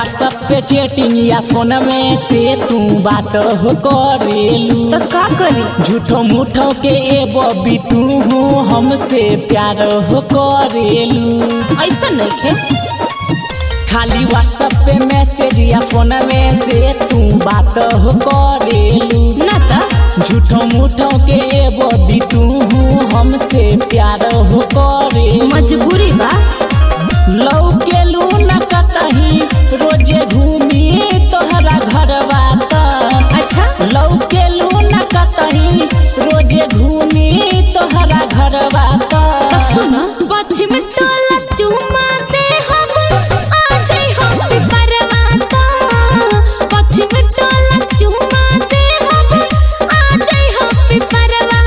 WhatsApp पे चैटिंग या फोन में से तू बात हो करेलू तो का करी झूठो मूठो के ए बबी तू हमसे प्यार हो करेलू ऐसा नहीं खे खाली व्हाट्सएप पे मैसेज या फोन में से तू बात हो करेलू ना ता झूठो मूठो के ए बबी तू हमसे प्यार हो करेलू मजबूरी बा लौकेलू न कतही रोजे घूमी तोहरा घरवा त अच्छा लौकेलू न कतही रोजे घूमी तोहरा घरवा त तो सुनो पश्चिम टोला चुमा दे हम आ जाई हम पिपरवा तो पश्चिम टोला चुमा दे हम आ जाई हम पिपरवा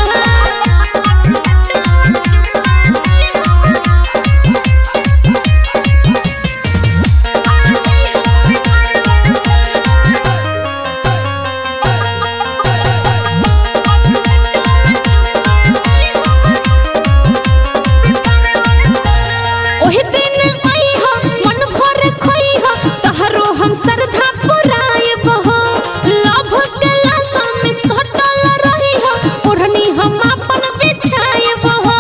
ओहि दिन आई हो मन भर खोई हो तहरो हम श्रद्धा पुराए बहो लभ गला में सटल रही हो ओढ़नी हम अपन बिछाए बहो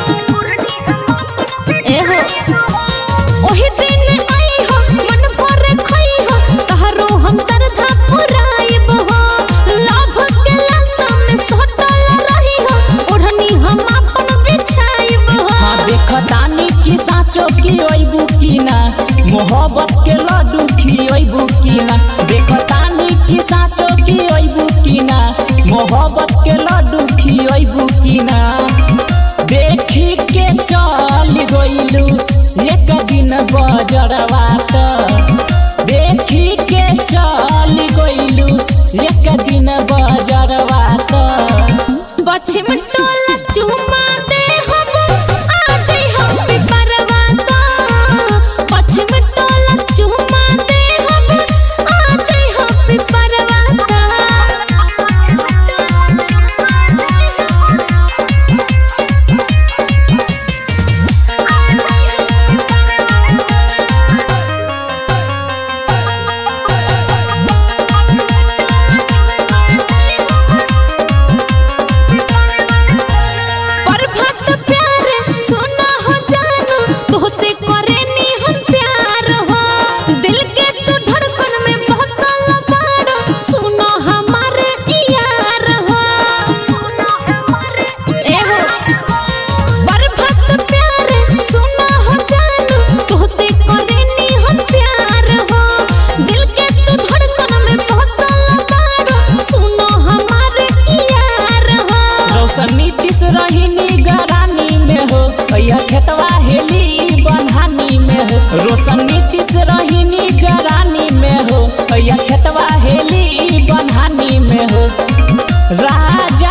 ए हो ओहि दिन आई हो मन भर खोई हो तहरो हम श्रद्धा पुराए बहो लभ गला में सटल रही हो ओढ़नी हम अपन बिछाए बहो हाँ देखतानी की साचो की ओइबू की ना मोहब्बत के लड्डू खियोइबू की ना देखतानी की साचो की ओइबू की ना मोहब्बत के लड्डू खियोइबू की ना देखी के चल गइलू एक दिन बजरवा त देखी के चल गइलू एक दिन बजरवा त पश्चिम टोला चुमा दे हम आ जाई हम पिपरवा तो पश्चिम टोला चुमा दे हम आ जाई हम पिपरवा प्रभात प्यार सुना हो जानू तोहसे करे नी हम प्यार हो दिल के तू धड़कन में बसल बाड़ो सुनो हमारे यार हो ए हो प्रभात प्यार सुना हो जानू तोहसे करे नी हम प्यार हो दिल के तू धड़कन में बसल बाड़ो सुनो हमारे यार हो रौशन नीतीश रहीनी गरानी में हो भैया खेतवा हेली बन्हानी में हो रोशन नीतीश रहीनी गरानी में हो भैया खेतवा हेली बन्हानी में हो राज